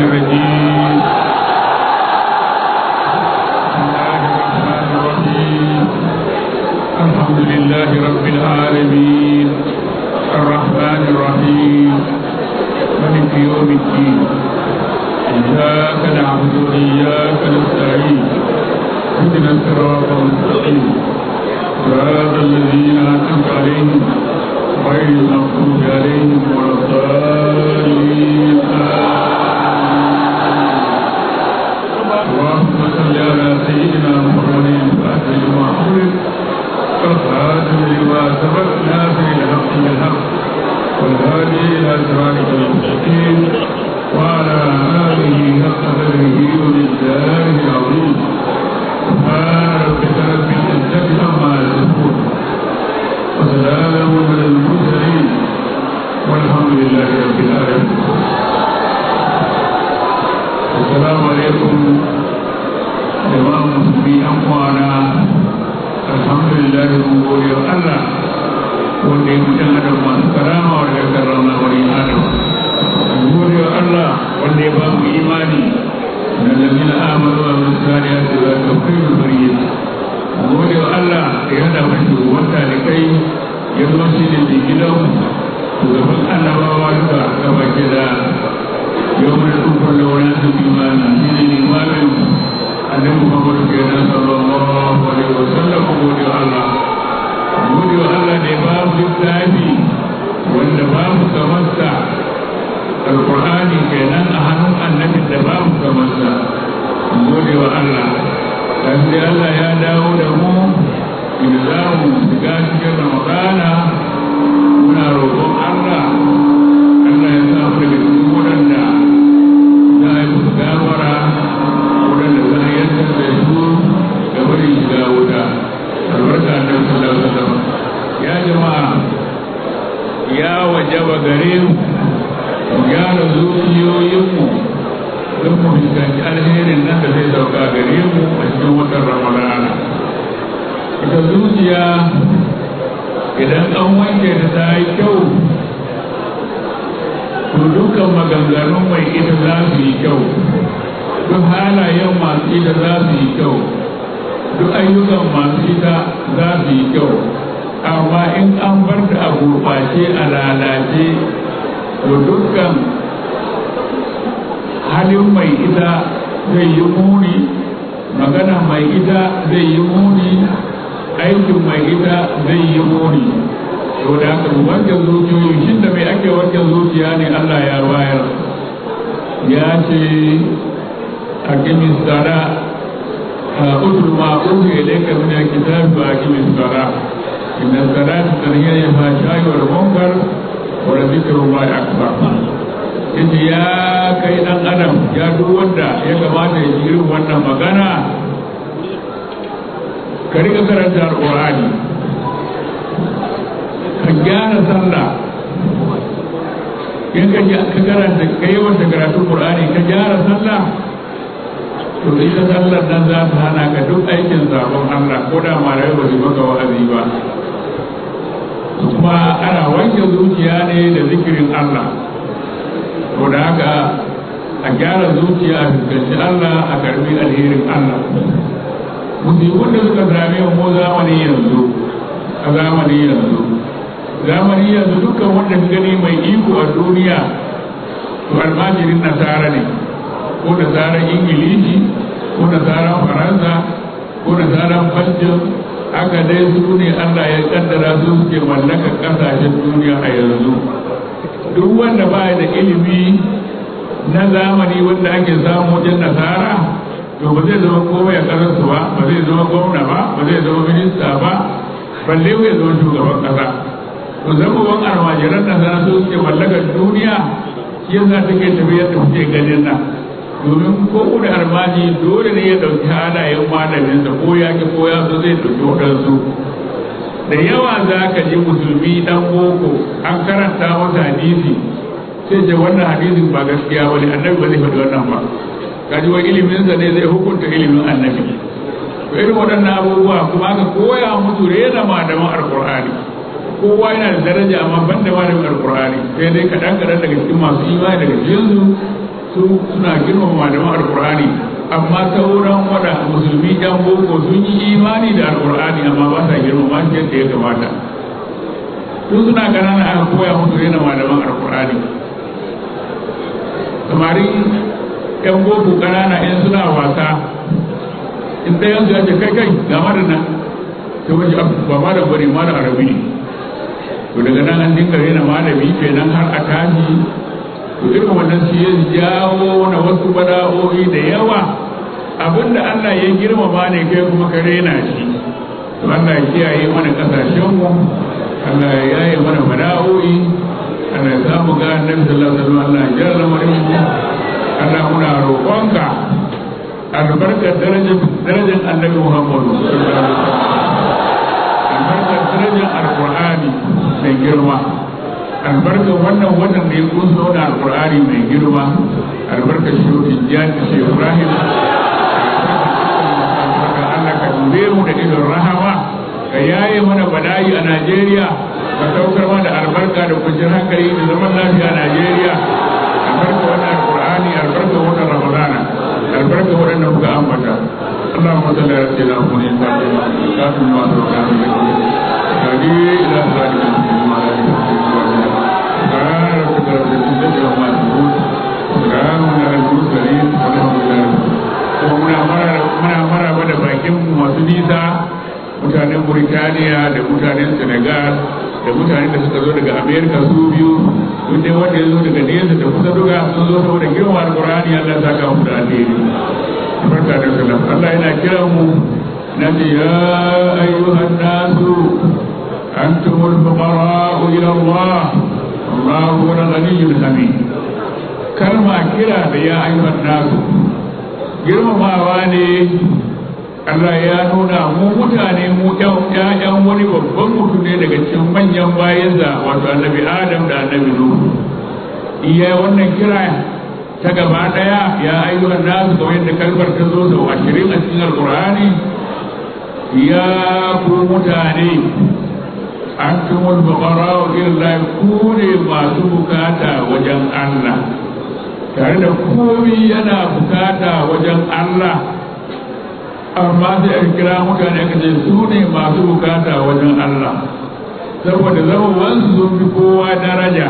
الرجيم بسم الله الرحمن الرحيم الحمد لله رب العالمين الرحمن الرحيم ملك يوم الدين إياك نعبد وإياك نستعين اهدنا الصراط المستقيم صراط الذين أنعمت عليهم غير المغضوب عليهم ولا الضالين اللهم صل على سيدنا محمد الفاتح لما أغلق والخاتم لما سبق ناصر الحق بالحق والهادي إلى صراطك المستقيم وعلى آله حق قدره ومقداره العظيم سبحان ربك رب العزة عما يصفون وسلام على المرسلين والحمد لله رب العالمين السلام عليكم جماعة المسلمين أموانا الحمد لله من قول الله wanda ya mutum adam masu karama wa daga karama wani adam gode wa Allah wanda ya ba mu imani na lamina amalu wa musali ya ce za ka kai mu bari gode wa Allah da ya hada mu shugaban talikai ya zo shi ne mai gidan shugaban annabawa duka gaba ke da yau mai tsufar da wani su imani shi ne limamin annabi Muhammadu kenan sallallahu alaihi wa sallam gode wa Allah gode wa Allah ne babu littafi wanda babu kamarsa alkur'ani kenan a hannun annabin da babu kamarsa gode wa Allah dan sai Allah ya dawo da mu in za mu shiga cikin ramadana muna roƙon Allah Allah ya sa mu daga cikin waɗanda za a yi musu gafara waɗanda za a yantar da su ga bari shiga wuta albarka da sallallahu alaihi wasallam ya jama'a ya wajaba gare mu mu gyara zuciyoyinmu don mu fuskanci alherin nan da zai sauka gare mu a cikin watan ramadana ita zuciya idan an wanke ta ta yi kyau to dukkan maganganun mai ita za su yi kyau duk halayen masu ita za su yi kyau duk ayyukan masu ita za su yi kyau amma in an bar ta a gurɓace a lalace to dukkan halin mai ita zai yi muni magana mai ita zai yi muni aikin mai ita zai yi muni to da haka wanke zuciyoyi shi da mai ake wanke zuciya ne Allah ya wayar ya ce a kimin tsara اتل ما اوحي اليك من الكتاب واقم الصلاه ان الصلاه تنهي عن الفحشاء والمنكر ولذكر الله اكبر yace ya kai dan adam ya duk wanda ya kamata ya ji irin wannan magana ka riga karanta alqur'ani ka gyara sallah in ka karanta ka yawan karatun qur'ani ka gyara sallah to ita sallar nan za ta hana ka duk aikin sabon Allah ko da malamai ba su maka wa'azi ba kuma ana wanke zuciya ne da zikirin Allah to da haka a gyara zuciya a fuskanci Allah a karbi alherin Allah musibin da suka same mu zamani yanzu a zamani yanzu zamani yanzu dukkan wanda gani mai iko a duniya to almajirin nasara ne ko da tsarin ingilishi ko da tsarin faransa ko da tsarin belgium haka dai su ne allah ya kaddara su suke mallaka kasashen duniya a yanzu duk wanda ba da ilimi na zamani wanda ake samu wajen nasara to ba zai zama komai a ƙasarsu ba ba zai zama gwamna ba ba zai zama minista ba balle ya zama shugaban ƙasa to zama almajiran nasara su suke mallakar duniya shi yasa take tafiyar da kuke ganin nan domin ko da armaji dole ne ya ɗauki halayen malaminsa ko ya ki ko ya so zai ɗauki waɗansu da yawa za ka ji musulmi ɗan boko an karanta masa hadisi sai ce wannan hadisin ba gaskiya ba ne annabi ba zai faɗi wannan ba kaji wa iliminsa ne zai hukunta ilimin annabi to irin waɗannan abubuwa kuma aka koya musu rena malaman alkur'ani kowa yana da daraja amma ban da malamin alkur'ani sai dai kaɗan kaɗan daga cikin masu imani daga cikinsu su suna girmama malaman alkur'ani amma sauran wada musulmi yan boko sun yi imani da alkur'ani amma ba sa girmama shi yadda ya kamata tun suna ƙanana aka koya musu rena malaman alkur'ani samarin yan boko ƙanana in suna wasa in ɗayan su ya ce kai kai ga madana ta waje ba ma da bari ma da arabi ne to daga nan an dinga rena malami kenan har a tashi to irin wannan shi ya jawo na wasu bala'o'i da yawa abinda Allah ya girmama ne kai kuma ka rena shi to Allah ya kiyaye mana kasashenmu Allah ya yaye mana bala'o'i Allah ya samu ga annabi sallallahu alaihi wasallam Allah ya jarra mu Allah muna roƙonka albarkar darajar darajar annabi Muhammadu sallallahu alaihi wasallam albarkar darajar alqur'ani mai girma albarkar wannan wannan da ya kunso da alkur'ani mai girma albarkar shautin jani shi ibrahim Allah ka dube mu da idon rahama ka yaye mana bala'i a najeriya ka saukar mana albarka da kwanciyar hankali da zaman lafiya a najeriya albarka wannan alkur'ani albarka wannan ramadana albarka waɗanda muka ambata اللهم صل على سيدنا محمد كافٍ ما سبقنا من هذه إلى صراط المستقيم وعلى آله وصحبه muna maraba da bakin masu nisa mutanen Burtaniya da mutanen Senegal da mutanen da suka zo daga Amerika su biyu duk dai wanda ya zo daga nesa da kusa duka sun zo saboda girma alkur'ani Allah ta kawo mu da alheri barka da salam Allah yana kiran mu na ce ya ayyuhan nasu أنتم الفقراء إلى الله الله هو الغني الحميد كلمة كلا يا أيها الناس girmamawa ne Allah ya nuna mu mutane mu ƴaƴan wani babban mutum ne daga cikin manyan bayansa wato annabi Adam da annabi Nuhu iya wannan kira ta gaba ɗaya ya ayyuhan nasu kamar yadda kalmar ta zo sau ashirin a cikin alƙur'ani ya ku mutane antumul fuqara ila Allah ku ne masu bukata wajen Allah tare da komai yana bukata wajen Allah amma sai a kira mutane aka ce su ne masu bukata wajen Allah saboda zama wansu sun fi kowa daraja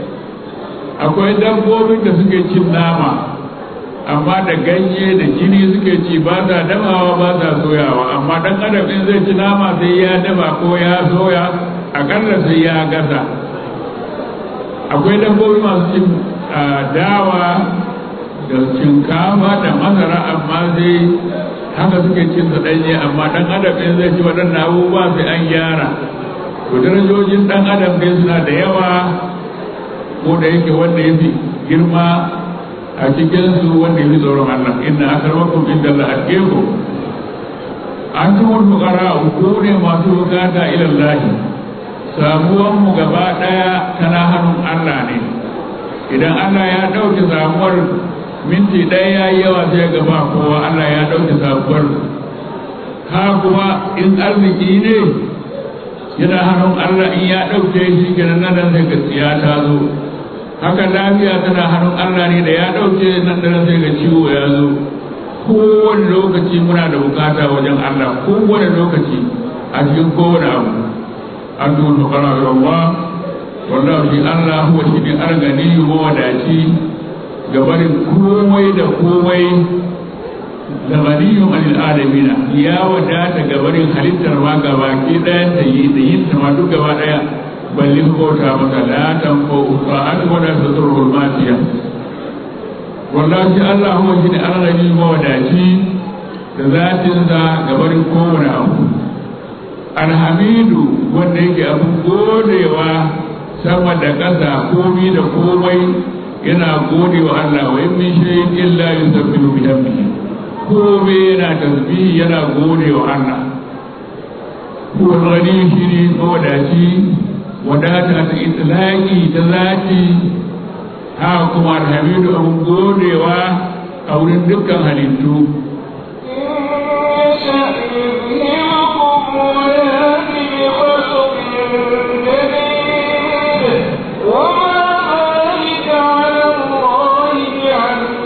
akwai dabbobin da suke cin nama amma da ganye da jini suke ci ba sa damawa ba sa soyawa amma dan adam in zai ci nama sai ya dama ko ya soya akalla sai ya gasa akwai dabbobi masu cin dawa da shinkafa da masara amma sai haka suke cin su ɗanye amma dan adam in zai ci waɗannan abubuwa sai an gyara to darajojin dan adam dai suna da yawa ko da yake wanda ya fi girma a cikinsu wanda ya fi tsoron Allah inna akramakum inda Allah atqakum antumul fuqara ku ne masu bukata ila Allah samuwan mu gaba daya tana hannun Allah ne idan Allah ya dauke samuwar minti ɗaya ya yi yawa sai gaba kowa Allah ya dauke samuwar ha kuma in arziki ne yana hannun Allah in ya dauke shi kenan nan sai gaskiya ta zo haka lafiya tana hannun Allah ne da ya ɗauke nan da sai ga ciwo ya zo kowane lokaci muna da bukata wajen Allah kowane lokaci a cikin kowane abu an duhun bukara ga Allah wallahu shi Allah huwa shi ne argani mawadaci gabarin komai da komai da ganiyun anil adamina ya wadata gabarin halittar ma gaba ke ɗayan da yi da yin ta ma duk gaba ɗaya balle ku bauta masa la tanfo ta'at wa la tadurru al-masiya wallahi Allah huwa shine alghani mawadaci da zatin sa gabarin kowane abu alhamidu wanda yake abun godewa sama da ƙasa komi da komai yana godewa Allah wa in min shay'in illa yusabbihu bihamdihi komai yana tasbihi yana godewa Allah huwa ghani shine mawadaci wadata ta itilaki ta zati ha kuma alhamidu abin godewa a wurin dukkan halittu وما ذلك على الله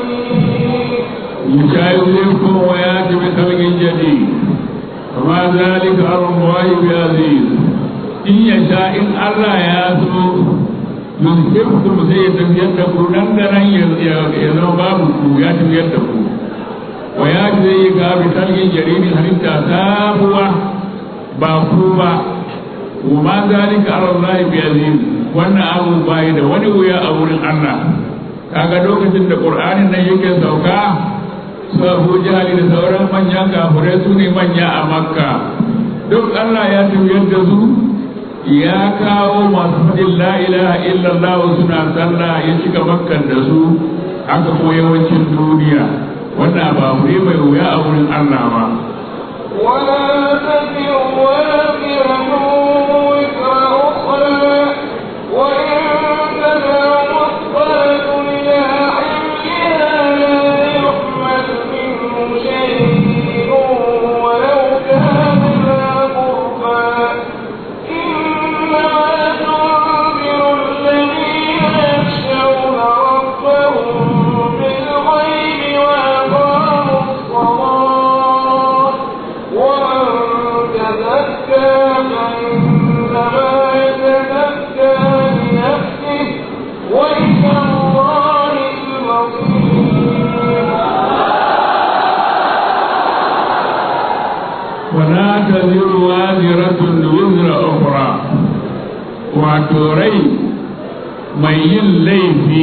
يشايعكم وياتي بخلق جديد وما ذلك على الله بعزيز in ya sha in Allah ya so yuzhibkum sai ya tafiyar da ku nan da nan ya zama babu ku ya tafiyar da ku wa ya zai ga bi talgin jaririn halitta sabuwa ba ku ba wa ma zalika ala Allah bi aziz wannan abu bai da wani wuya a wurin Allah kaga lokacin da Qur'anin nan yake sauka su Abu Jahali da sauran manyan kafirai su ne manya a Makka duk Allah ya tafiyar da su ya kawo masu faɗin la ilaha illallah suna sallah ya cika makkan da su haka ko yawancin duniya wannan ba mu ne mai wuya a wurin Allah ba ولا تزر وازرة وزر أخرى وإن تدع مثقلة إلى حملها لا يحمل منه شيء ولو كان ذا قربى إنما تنذر الذين يخشون ربهم بالغيب وأقاموا الصلاة ومن تزكى فإنما يتزكى لنفسه وإلى الله المصير wala taziru waziratun wizra ukhra wato rai mai yin laifi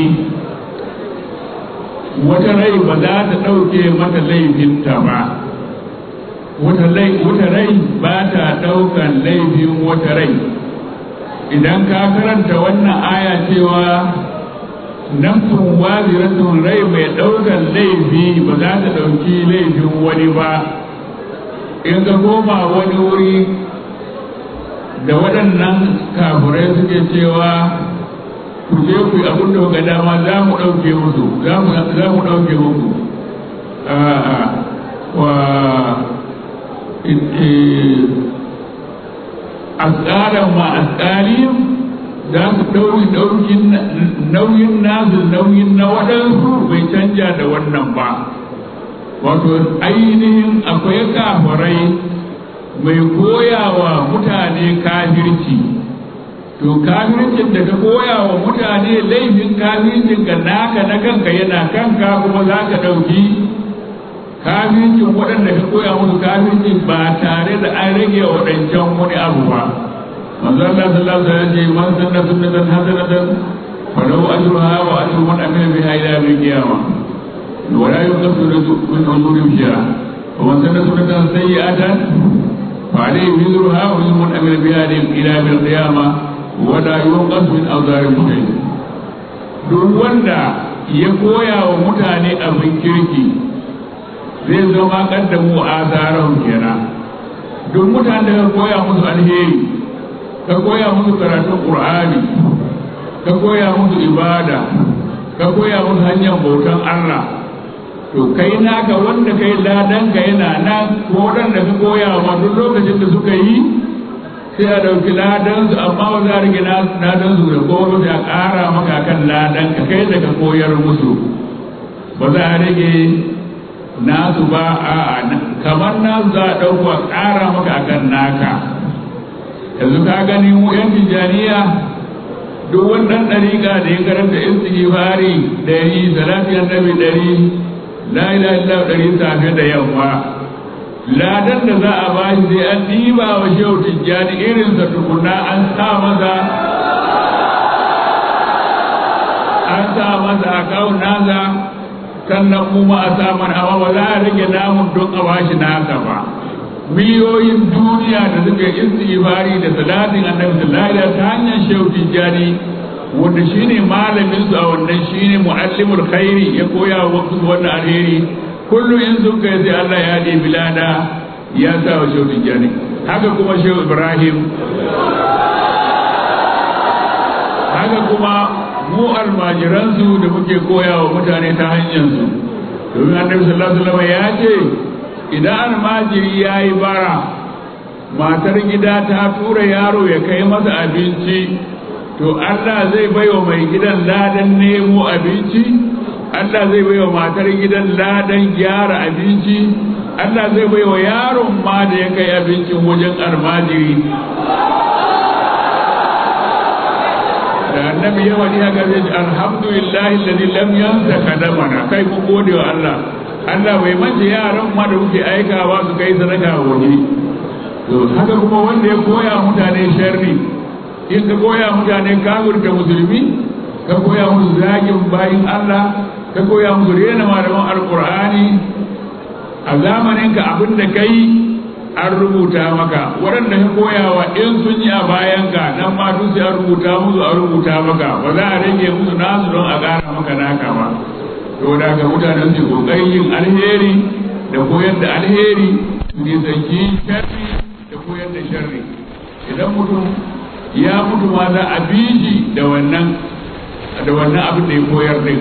wata rai ba za ta ɗauke mata laifinta ba wata rai ba ta ɗaukan laifin wata rai idan ka karanta wannan aya cewa nafsun waziratun rai mai ɗaukan laifi ba za ta ɗauki laifin wani ba in ka koma wani wuri da waɗannan kafirai suke cewa ku je ku yi abin da ga dama za mu ɗauke musu za mu ɗauke musu wa asƙaran ma asƙaliyar za su ɗauki ɗaukin nauyin nasu nauyin na waɗansu bai canja da wannan ba wato ainihin akwai kafirai mai koyawa mutane kafirci to kafircin da ka koya wa mutane laifin kafircin ka naka na kanka yana kanka kuma za ka ɗauki kafircin waɗanda ka koya musu kafircin ba tare da an rage waɗancan wani abu ba manzo Allah sallallahu alaihi wasallam ya ce man sanna sunnatan hasanatan falahu ajruha wa ajru man amila biha ila yawm al-qiyamah ولا يقص من عذور شيئا ومن سن سنة سيئة فعليه وزرها وزر من عمل بها إلى يوم القيامة ولا ينقص من أوزار شيء duk wanda ya koya wa mutane abin kirki zai zama kaddamu a tsarin kenan duk mutane da ka koya musu alheri ka koya musu karatun ƙur'ani ka koya musu ibada ka koya musu hanyar bautan Allah to kai naka wanda kai ladan ka yana nan ko waɗanda ka koya wa duk lokacin da suka yi sai a ɗauki ladan su amma ba za a rage ladan su da goro sai a ƙara maka kan ladan ka kai da ka koyar musu ba za a rage nasu ba a kamar nasu za a ɗauko a ƙara maka kan naka yanzu ka gani mu yan tijjaniya duk wannan ɗariƙa da ya karanta istighfari ɗari salati annabi ɗari la ilaha illa ɗari safe da yamma ladan da za a ba shi sai an ɗiba wa shehu tijjani irinsa tukuna an sa masa an sa masa akawun nasa sannan mu ma a sa mana amma ba za a rage namun don a ba shi nasa ba miliyoyin duniya da suka yi istighfari da salatin annabi sallallahu alaihi ta hanyar shehu tijjani wanda shine malamin su a wannan shine muallimul khairi ya koya wa wasu wannan alheri kullum in sun kai sai Allah ya ɗe bilada ya sa wa shehu tijjani haka kuma shehu ibrahim haka kuma mu almajiransu da muke koya wa mutane ta hanyar su domin annabi sallallahu alaihi wasallam ya ce idan almajiri ya yi bara matar gida ta tura yaro ya kai masa abinci to Allah zai bai wa mai gidan ladan nemo abinci Allah zai bai wa matar gidan ladan gyara abinci Allah zai bai wa yaron ma da ya kai abincin wajen almajiri da annabi ya wani haka zai ce alhamdulillahi alladhi lam yansa kadamana kai mu gode wa Allah Allah bai mance yaran ma da kuke aikawa su kai sadaka waje to haka kuma wanda ya koya mutane sharri in ka koya mutane kafirta musulmi ka koya musu zagin bayin Allah ka koya musu rena malaman alqur'ani a zamanin ka abin da kai an rubuta maka waɗanda ka koyawa in sun yi a bayan ka nan ma duk sai an rubuta musu an rubuta maka ba za a rage musu nasu don a ƙara maka naka ba to da ga mutanen su kokarin yin alheri da koyar da alheri su nisanci sharri da koyar da sharri idan mutum ya mutu ma za a bi shi da wannan da wannan abin da ya koyar din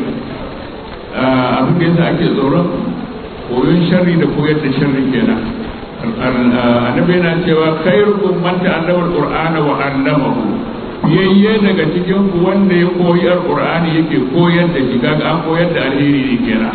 abin da yasa ake tsoron koyon sharri da koyar da sharri kenan annabi yana cewa khairukum man ta'allama al-qur'ana wa 'allamahu yayye daga cikin ku wanda ya koyi alqur'ani yake koyar da shi kaga an koyar da alheri ne kenan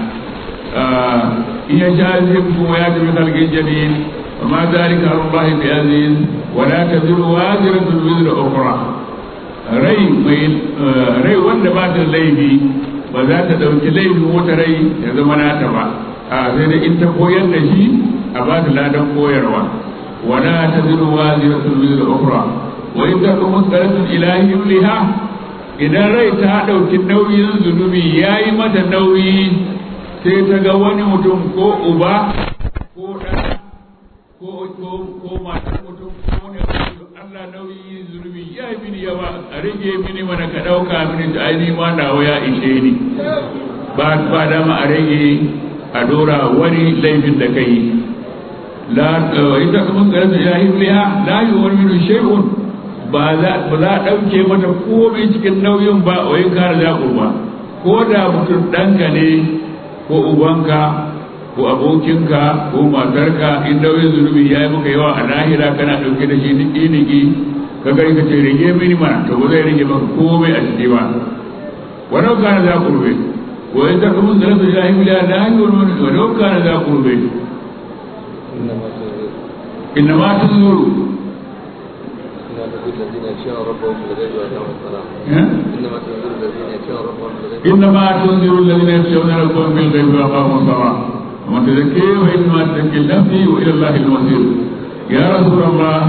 in ya sha zibku ya tafi kalgin jadid وما ذلك على الله بعزيز ولا تزر وازرة وزر أخرى rai mai rai wanda ba ta laifi ba za ta ɗauki laifin wata rai ya zama nata ba a sai da in ta koyar da shi a ba ta ladan koyarwa wala ta ziru wa ziratul wizra ukhra wa in ta kuma qaratun ilahi liha idan rai ta ɗauki nauyin zunubi yayi mata nauyi sai ta ga wani mutum ko uba ko ɗan ko ko ko matar mutum ko ne Allah nauyi zunubi ya yi mini yawa a rage mini mana ka ɗauka mini ta aini ma nawa ya ishe ni ba ba dama a rage a dora wani laifin da kai la ita kuma garin ya yi liha la yi wani minu shay'un ba za ba za a ɗauke mata komai cikin nauyin ba wai kare zaɓo ba ko da mutum ɗanka ne ko ubanka ko abokinka ko matarka in nauyin zunubi ya yi maka yawa a lahira kana ɗauke da shi niki niki ka gari ka ce rage mini mana to ba zai rage maka komai a ciki ba walau kana za ku rube ko in ta kuma zara su jahi miliya da hanyar wani walau kana za ku rube inna ma ta zuru إنما تنذر الذين يخشون ربهم بالغيب وأقاموا الصلاة ومن تزكي وإنما تزكي نفسي وإلى الله المصير يا رسول الله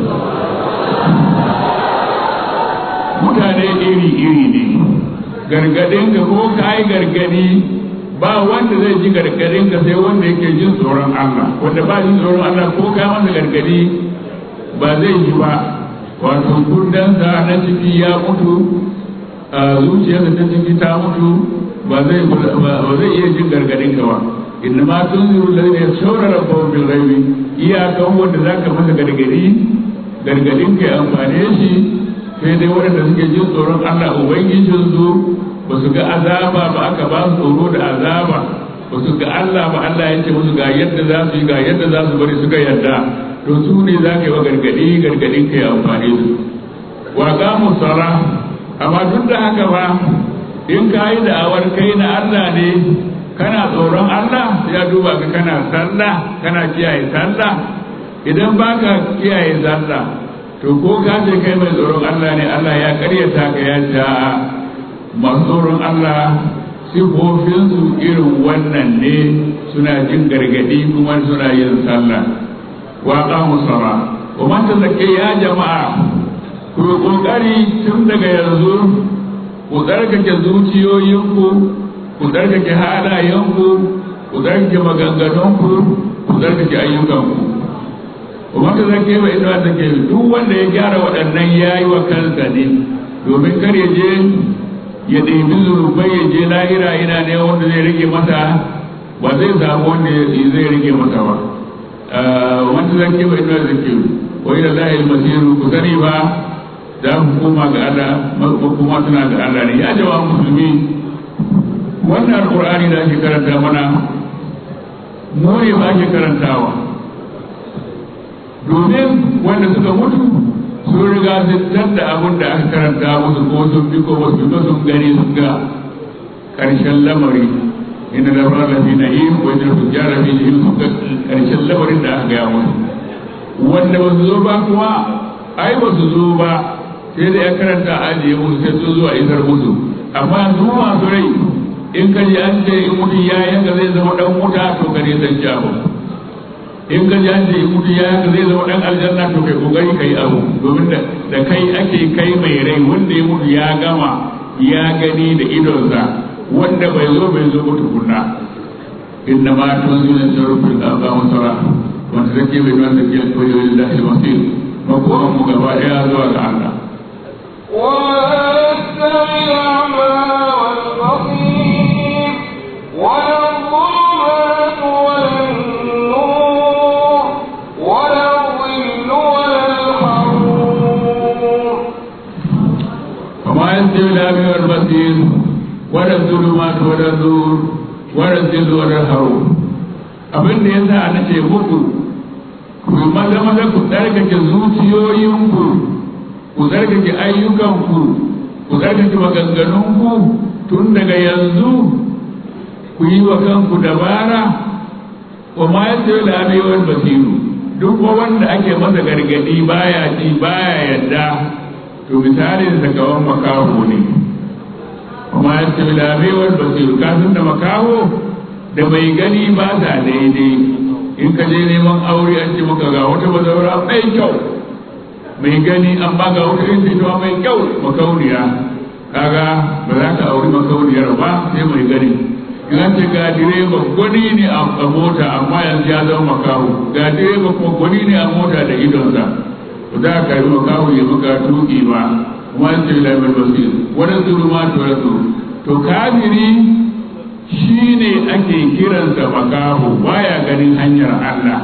mutane iri-iri ne gargadin ka ko ka yi gargadi ba wanda zai ji gargadin ka sai wanda yake jin tsoron Allah wanda ba jin tsoron Allah ko ka masa gargadi ba zai ji ba wato kundansa na ciki ya mutu zuciyarsa ta ciki ta mutu ba zai iya jin gargadin ka ba innama tunziru alladhina yakhshawna rabbahum bil ghaibi iyakan wanda zaka masa gargadi gargadin kai amfane shi sai dai waɗanda suke jin tsoron Allah ubangijin su ba su ga azaba ba aka ba su tsoro da azaba ba su ga Allah ba Allah ya ce musu ga yadda za su yi ga yadda za su bari suka yadda to su ne za ka yi wa gargadi gargadin kai amfane su wa qamu sala amma duk da haka ba in ka yi da'awar kai na Allah ne kana tsoron Allah ya duba ka kana sallah kana kiyaye sallah idan baka kiyaye sallah to ko ka ce kai mai tsoron Allah ne Allah ya karyata ka ya ja masu tsoron Allah sifofinsu irin wannan ne suna jin gargadi kuma suna yin sallah wa qamu sala wa man tazakki ya jama'a ku kokari tun daga yanzu ku tsarkake zuciyoyinku ku tsarkake halayenku ku tsarkake maganganunku ku tsarkake ayyukanku kuma ta zake ba ita ta ke duk wanda ya gyara waɗannan ya yi wa kansa ne domin kar ya je ya ɗebi zurubai ya je lahira yana ne wanda zai rage masa ba zai samu wanda zai rage masa ba wanda zake ba ita ta ke wai da lahil masiru ku sani ba za ku koma ga Allah kuma suna ga Allah ne ya jawa musulmi wannan alkur'ani da ake karanta mana mu ne ba ake karantawa domin wanda suka mutu sun riga sun da abin da aka karanta musu ko sun bi ko wasu ba sun gani sun ga ƙarshen lamari inna la fara fi na'im wa inna fujara fi jahim suka karshen lamarin da aka gaya musu wanda ba su zo ba kuma ai ba su zo ba sai da ya karanta a ajiye musu sai sun zuwa isar musu amma su masu rai in ka ji an ce in mutum ya yanka zai zama dan wuta to ka ne san abu in ka ji an ce in mutum ya yanka zai zama dan aljanna to kai kokari kai abu domin da da kai ake kai mai rai wanda ya mutu ya gama ya gani da idonsa wanda bai zo bai zo mutu kunna inna ma tunzila sharufil aba wa sara wanda take bai wanda ke koyo lillahi al-masir makoman mu gaba daya zuwa ga Allah ولا يستوي الأعمى والبصير ولا الظلمات ولا النور ولا الظل ولا الحرور وما يستوي الأعمى والبصير ولا الظلمات ولا النور ولا الظل ولا الحرور abin da ya sa na ce muku ku yi maza maza ku tsarkake zuciyoyinku ku tsarkake ayyukanku ku tsarkake maganganunku tun daga yanzu ku yi wa kanku dabara wa ma ya tsaye da abewar basiru duk wanda ake masa gargadi baya ji baya yadda to misalin sa kawan makaho ne wa ma ya tsaye da abewar basiru kasan da makaho da mai gani ba sa daidai in ka je neman aure an ce maka ga wata bazaura mai kyau mai gani an ba ga wata yin ita mai kyau makauniya kaga ba za ka auri makauniyar ba sai mai gani in an ce ga direba gwani ne a mota amma yanzu ya zama makaho ga direba kuma gwani ne a mota da idonsa ba za ka yi makaho ya maka tuki ba kuma an ce lamar basir wani zuru ma to rasu to kafiri shi ne ake kiransa makaho baya ganin hanyar Allah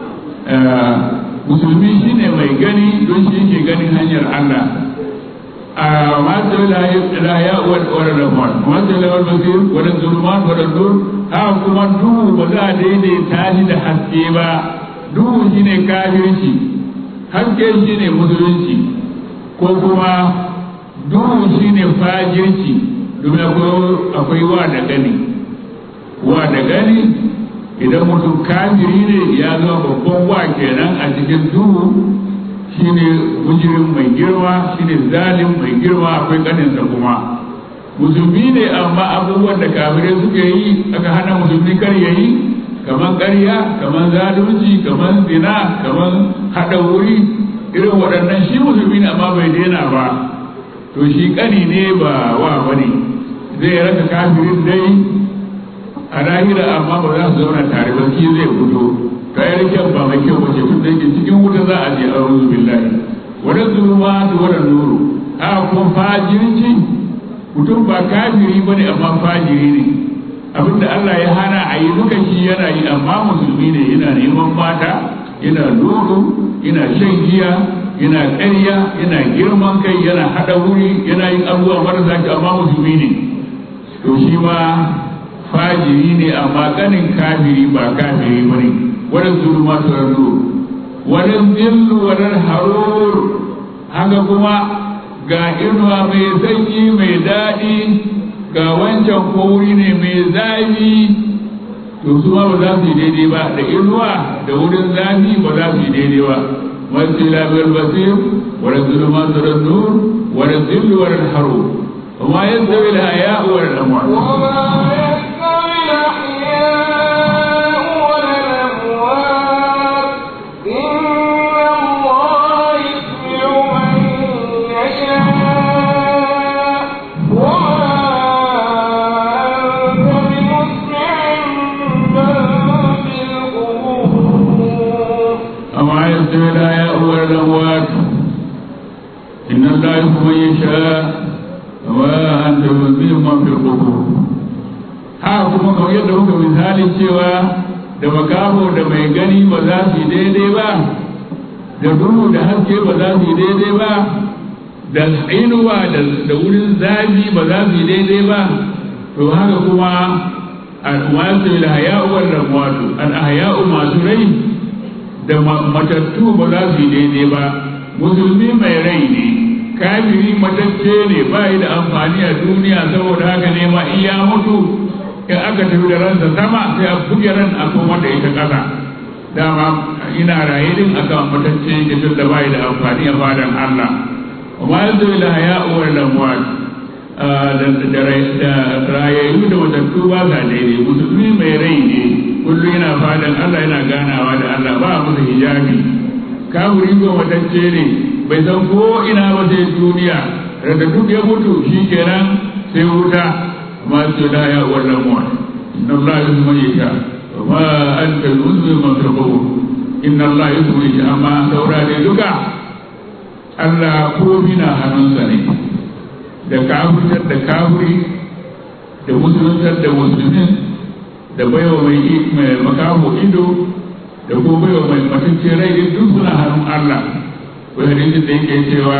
musulmi shi ne mai gani don shi ke ganin hanyar Allah a masu laya wadda rahman masu laya basir wadda zulman wadda nur haka kuma duhu ba za a daidaita shi da haske ba duhu shi ne kafirci haske shi ne musulunci ko kuma duhu shi ne fajirci domin akwai wa da gani wa da gani idan mutum kafiri ne ya zama babban wa kenan a cikin duhu shine mujirin mai girma shine zalim mai girma akwai kaninsa kuma musulmi ne amma abubuwan da kafirai suke yi aka hana musulmi kar ya yi kamar ƙarya kamar zalunci kamar zina kamar haɗa wuri irin waɗannan shi musulmi ne amma bai daina ba to shi ƙani ne ba wa bane zai raka kafirin dai a lahira amma ba za su zauna tare ba shi zai fito kayar kyan ba mai kyau bace tun da yake cikin wuta za a je a ruzu billahi wani zulma da wani nuru a kuma fajirci mutum ba kafiri bane amma fajiri ne abinda Allah ya hana a yi duka shi yana yi amma musulmi ne yana neman mata yana lulu yana shan giya yana ƙarya yana girman kai yana haɗa wuri yana yin abubuwa marasa kyau amma musulmi ne to shi ma fajiri ne amma ganin kafiri ba kafiri ba ne wani zulma su rarru wani zillu wani harur haka kuma ga inuwa mai sanyi mai daɗi ga wancan kori ne mai zafi to su ma ba za su yi daidai ba da inuwa da wurin zafi ba za su yi daidai ba wasu labiyar basir wani zulma su rarru wani zillu wani harur وما يستوي الحياء ولا الأموات وما يستوي الأحياء ولا الأموات إن الله يسمع من يشاء وما أنت بمسمع من في القبور أما يستوي الحياء ولا الأموات إن الله يحب من يشاء وما أنت بمسمع من في القبور haka kuma kamar yadda muka misali cewa da makaho da mai gani ba za su yi daidai ba da duhu da haske ba za su yi daidai ba da inuwa da wurin zafi ba za su yi daidai ba to haka kuma al-wasu al-haya'u wal ramwatu al-haya'u masu rai da matattu ba za su yi daidai ba musulmi mai rai ne kafiri matacce ne ba da amfani a duniya saboda haka ne ma iya mutu in aka tafi da ransa sama sai a buge ran a kuma da ita ƙasa dama ina raye din akan matacce yake tun da bai da amfani a fadan Allah وما ينزل إلى هياء ولا الأموات da rayayyu da matattu ba sa daidai musulmi mai rai ne kullum yana fadan Allah yana ganawa da Allah ba a masa hijabi kafiri ko matacce ne bai san ko ina ba sai duniya da duk ya mutu shi kenan sai wuta ma su da ya wannan mu inna Allah yusma yasha wa ma anta yusma man taqu inna Allah yusma yasha amma saura ne duka Allah ko na hannunsa ne da kafirtar da kafiri da musuluntar da musulmin da baiwa mai makaho ido da ko baiwa mai matacce rai duk suna hannun Allah wani hadisin da yake cewa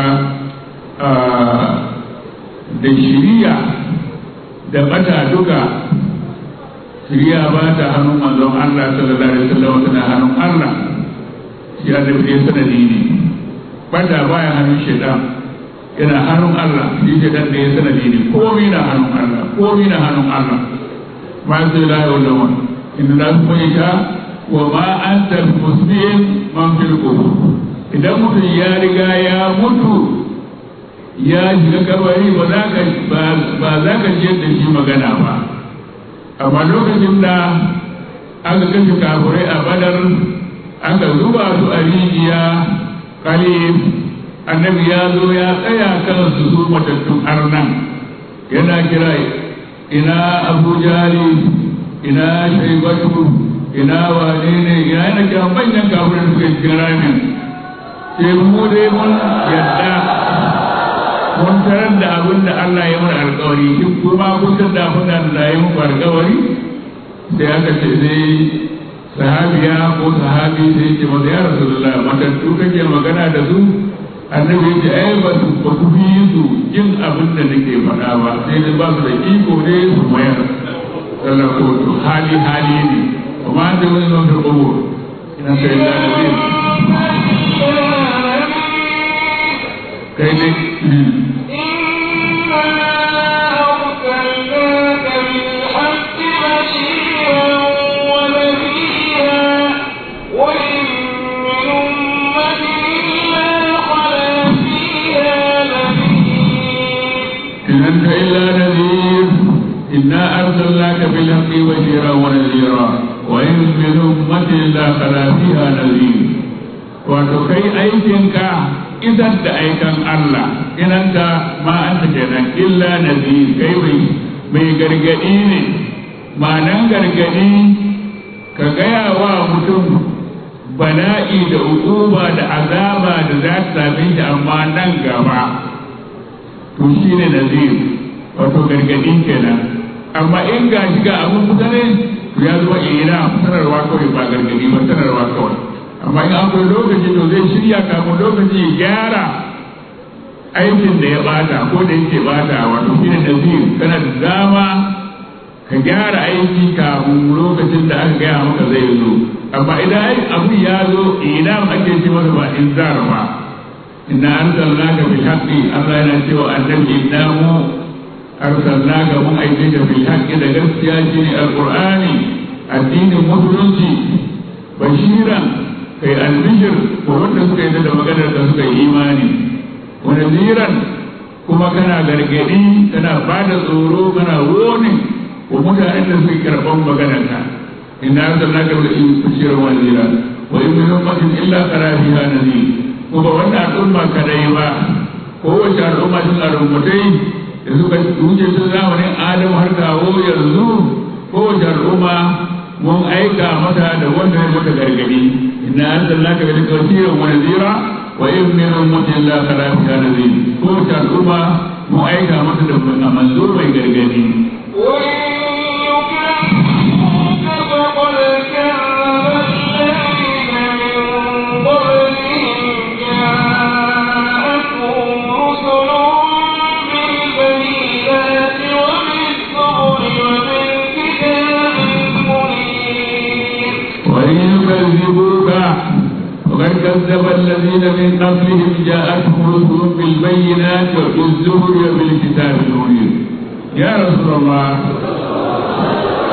da shiriya da bata duka shiriya ba ta hannun manzon Allah sallallahu alaihi wasallam tana hannun Allah shi annabi ya sanadi ne bata baya hannun shaitan yana hannun Allah shi shaitan da ya sanadi ne komai na hannun Allah komai na hannun Allah ma sai la ya wala wani inna la yasha wa ma anta musbihin man fil qubur idan mutum ya riga ya mutu ya shiga kabari ba za ka ba za ka ji da shi magana ba amma lokacin da aka kashe kafurai a badar aka zuba su a rijiya kalif annabi ya zo ya tsaya kan su su matattun arnan yana kira ina abu jali ina shaibatu ina wane ne ina yana kira manyan kafurai suke cikin ramin sai mu dai mun yadda mun tarar da abin da Allah ya mana alkawari shi kuma kun san da abin da Allah ya muku alkawari sai aka ce sai sahabiya ko sahabi sai ce masa ya rasulullah matattu kake magana da su annabi ya ce ai ba su ba ku fi su jin abin da nake faɗa ba sai da ba su da iko ne su mayar sallar ko to hali hali ne kuma da wani zan karɓo ina sai da nabi kai ne إن أنت إلا نذير إنا أرسلناك بالحق بشيرا ونذيرا وإن من أمة إلا خلا فيها نذير وتكي أيتك إذا أيكن الله إن أنت ما أنت كذا إلا نذير كي mai gargaɗi ne ma'anan gargaɗi ka gaya wa mutum bala'i da hukuma da azaba da za ta same shi amma nan gaba to shi ne nazir wato gargaɗi kenan amma in ga shi ga abin mutane to ya zama ina sanarwa kawai ba gargaɗi ba sanarwa kawai amma in akwai lokaci to zai shirya kafin lokaci ya gyara aikin da ya bata ko da yake bata wato shi ne nazir kana da dama ka gyara aiki kafin lokacin da aka gaya maka zai zo amma idan abu ya zo ina ake ce masa ba in zara ba inna arsalnaka bil haqqi Allah yana cewa annabi inna mu arsalnaka mun aike ka bil haqqi da gaskiya shine alqur'ani addinin musulunci bashiran kai albishir ko wanda suka yi da maganar da suka yi imani wa nadiran kuma kana gargadi kana bada tsoro kana woni wa mutanen da suke karban maganar ka inna arsalnaka bil bashiran wa nadira wa in min ummatin illa qara fiha nadir kuma wannan al'umma kadai ba kowace al'umma sun al'ummatai da suka wuce sun zamanin adam har kawo yanzu kowace al'umma mun aika mata da wanda ya mata gargadi inna arsalnaka bil bashiran wa nadira wa in min ummatin la khala fiha nadir kowace al'umma mun aika mata da manzo mai gargadi يكذبوك وقد كذب الذين من قبلهم جاءتهم رسلهم بالبينات وبالزهر وبالكتاب المنير يا رسول الله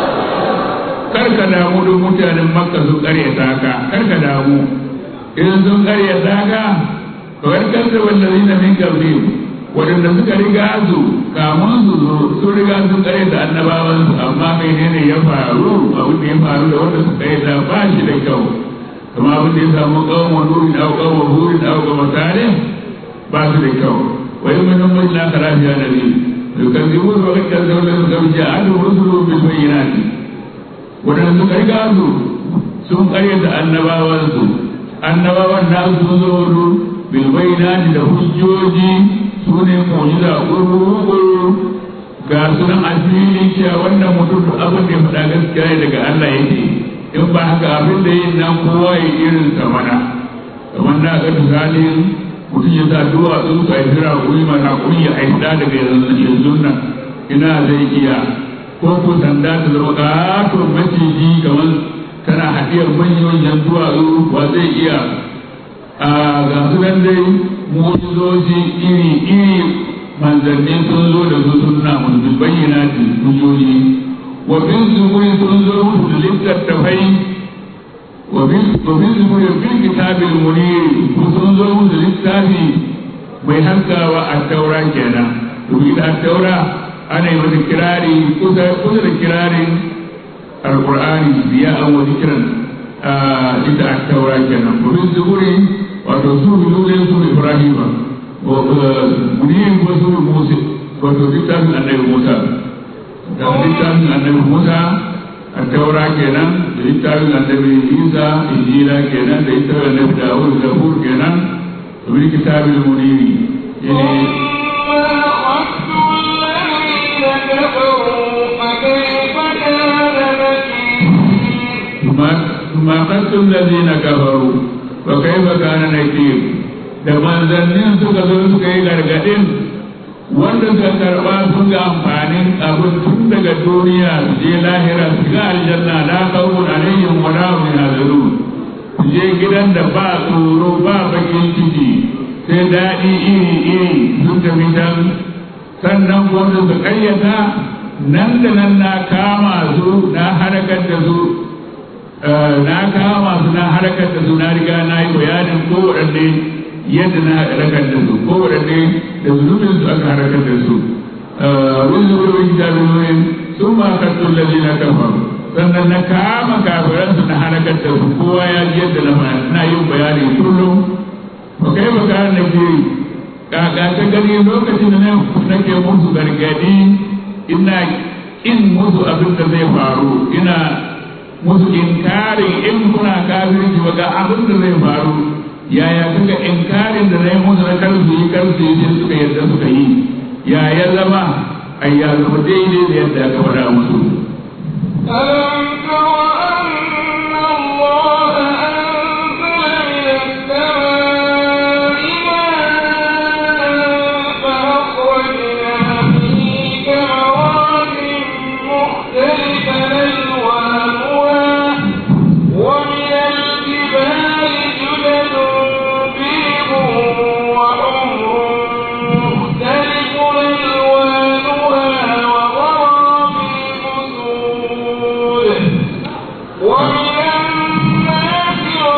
kar ka damu don mutanen makka sun karyata ka kar ka damu idan sun karyata ka kawai kanta wallazi na min kabri waɗanda suka riga su kamun su zo sun riga sun karyata annabawan su amma menene ya faru abin da ya faru da wanda suka karyata ba shi da kyau kuma abin da ya samu kawo nurin au kawo hurin au kawo tare ba su da kyau wai mun mun la karafiya da ni يكذبون وقد كذبوا الذين قبل جاءتهم رسلهم بالبينات wadanda suka riga su sun karyata annabawansu annabawan na sun zo su bilbainati da hujjoji su ne mu'jiza ƙurƙuru ga sunan asiri cewa wannan mutum da abin da ya faɗa gaskiya ne daga Allah yake in ba haka abin da yin nan kowa ya irin sa mana kamar na ga misalin mutum ya sa duwatsu ka yi jira kuri mana kuri ya aida daga yanzu nan ina zai iya ko ko sanda ta zama ƙaton maciji kamar tana haɗiyar manyan duwatsu ba zai iya a ga su nan dai mujizoji iri iri manzanni sun zo da su sunna musu bayyana ta hujjoji wa bin zuburi sun zo musu da littattafai وفي زبور في الكتاب المنير وتنظر للتابي mai hankawa a taura kenan domin a taura ana yi mata kirari kusa da kirarin alkur'ani biya an wani kiran ita a taura kenan domin zuburi wato su bilulin su ibrahima muniyin ko su musa wato littafin annabi musa da littafin annabi musa التوراة كنا لإتاب النبي عيسى إنجيلا كنا لإتاب النبي داود زبور كنا ومن كتاب المنير يعني ثم أخذت الذين كفروا وكيف كان نكير da manzannin suka zo suka yi gargadin wanda suka karba sun ga amfanin abin tun daga duniya su je lahira su ga aljanna la khawfun alaihim wa la hum yahzanun su je gidan da ba tsoro ba bakin ciki sai daɗi iri iri sun tafi can sannan wanda su kayyata nan da nan na kama su na harakar da su na kama su na harakar da su na riga na yi bayanin kowaɗanne yadda na harakar da su kowaɗanne da zunubin su aka harakar da su wani zuwa jami'o'in sun ma kattun lalina kafa sannan na kama kafiran su na harakar da su kowa ya ji yadda na yin bayani kullum ba kai ba ka na ke kaka ta gani lokacin da nake musu gargadi ina in musu abin da zai faru ina musu inkarin in kuna kafirci ba ga abin da zai faru yaya kaga inkarin da zai musu na kar su yi kar su yi sai suka yadda suka yi ya ya zama ai ya zama daidai da yadda aka faɗa musu ألم تر أن الله أنزل من السماء ماء فأخرجنا به ثمرات مختلفا ألوانها ومن الجبال جدد بيض وحمر مختلف ألوانها وغرابيب سود ومن الناس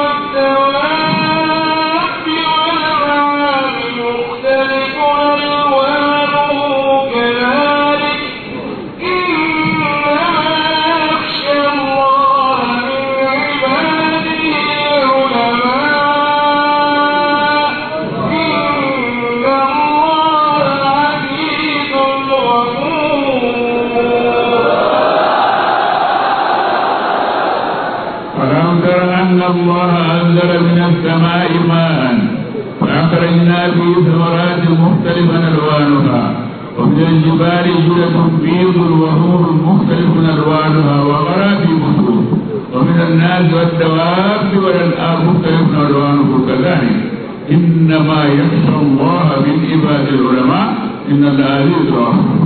والدواب والأنعام مختلف ألوانه كذلك إنما يخشى الله من عباده العلماء إن الله عزيز غفور ألم تر أن الله أنزل من السماء ماء فأخرجنا به ثمرات مختلفا ألوانها ومن الجبال جدة بيض وحور مختلف ألوانها وغرابيب سود ومن الناس والدواب والأنعام مختلف ألوانه كذلك إنما يخشى الله من عباد العلماء إن الله عزيز غفور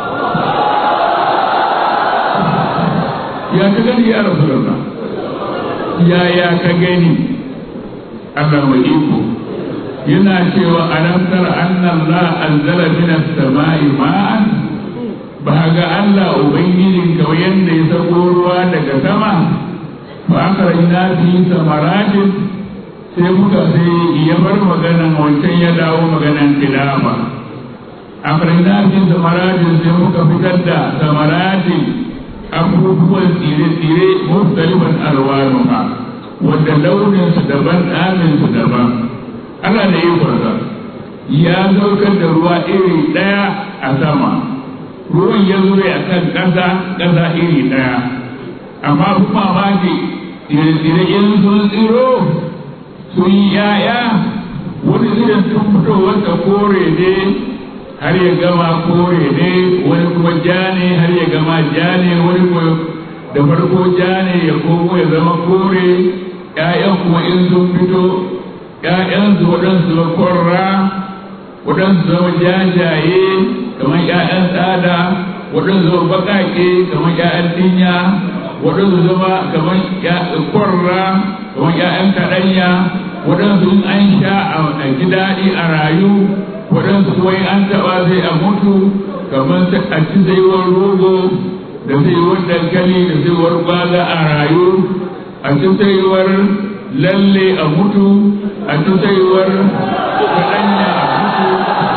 يا كذلك يا رسول الله yaya ka gani Allah mai iko yana cewa alam tara anna Allah anzala min as-sama'i ma'an ba ga Allah ubangijin ka yanda ya sako ruwa daga sama ba aka rina fi samaratin sai muka sai ya bar maganan wancan ya dawo maganan tilawa aka rina fi samaratin sai muka fitar da samaratin abubuwan tsire-tsire mustalifan alwanuha wanda launinsu daban ɗaninsu daban ana da yi kwarza ya saukar da ruwa iri ɗaya a sama ruwan ya zo a kan ƙasa ƙasa iri ɗaya amma kuma mamaki tsire-tsire in sun tsiro sun yi yaya wani zirin tun fitowarsa kore ne har ya gama kore ne wani kuma ja ne har ya gama ja ne wani kuma da farko ja ne ya komo ya zama kore ‘ya'yan kuma in sun fito ‘ya'yansu waɗansu zama korra waɗansu zama jajaye kamar ‘ya'yan tsada waɗansu zama baƙaƙe kamar ‘ya'yan dinya waɗansu zama kamar korra kamar ‘ya'yan kaɗanya waɗansu in an sha a ji daɗi a rayu waɗansu kuma an taɓa sai a mutu kamar a ci saiwar rogo da saiwar dankali da saiwar gwaza a rayu a ci saiwar lalle a mutu a ci saiwar kaɗanya a mutu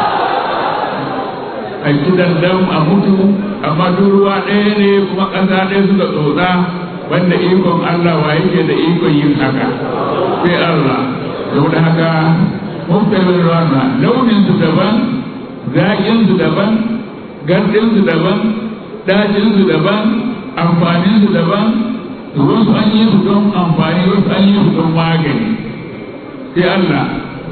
a ci dandam a mutu amma duk ruwa ɗaya ne kuma ƙasa ɗaya suka tsotsa wanda ikon Allah wa yake da ikon yin haka sai Allah saboda haka muftabin rana launin su daban zaƙin su daban gardin su daban dajin su daban amfanin su daban wasu an yi su don amfani wasu an yi su don magani sai Allah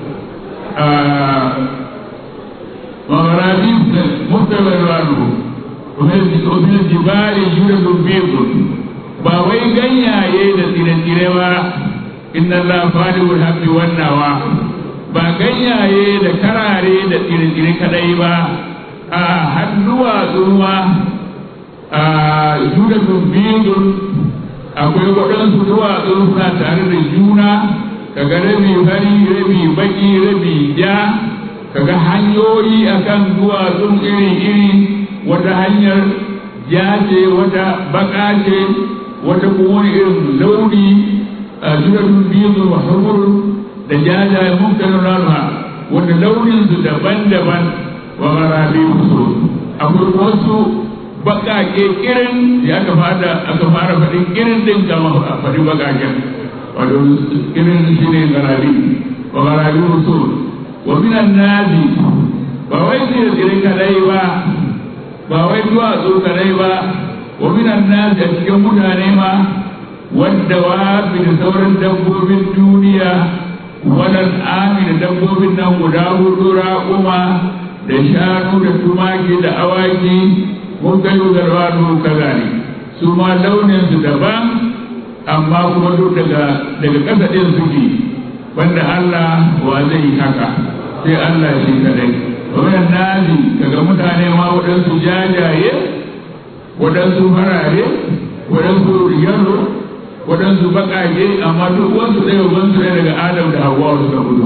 وغرابيب مختبر رانه ومن الجبال يولد بيض ba wai ganyaye da tsire-tsire ba inna Allah faliwul habbi wannawa ba ganyaye da karare da tsire-tsire kadai ba a hannuwa zuwa a judatun biyun akwai waɗansu duwatsu suna tare da juna kaga rabi fari rabi baki rabi ja kaga hanyoyi akan duwatsun iri-iri wata hanyar ja ce wata baka ce wata kuma wani irin launi a jiratun biyu wa hamur da jajaye muktarin rana wanda launin su daban-daban wa marabi su akwai wasu bakake kirin da aka fara aka fara faɗin kirin din kama a faɗi bakaken wato kirin shi ne garabi wa garabi su wa minan nazi ba wai tsire kadai ba ba wai duwatsu kadai ba wa minan nazi a cikin mutane ma wadda wa da sauran dabbobin duniya wadan ami da dabbobin nan guda hudu raƙuma da shanu da tumaki da awaki mun kai garwano kaza ne su ma launin su daban amma kuma duk daga daga ƙasa ɗin suke wanda Allah wa zai yi haka sai Allah shi kadai wannan nazi daga mutane ma waɗansu jajaye waɗansu farare waɗansu yalo waɗansu baƙaƙe amma duk wasu ɗaya wansu ɗaya daga adam da hawa suka fito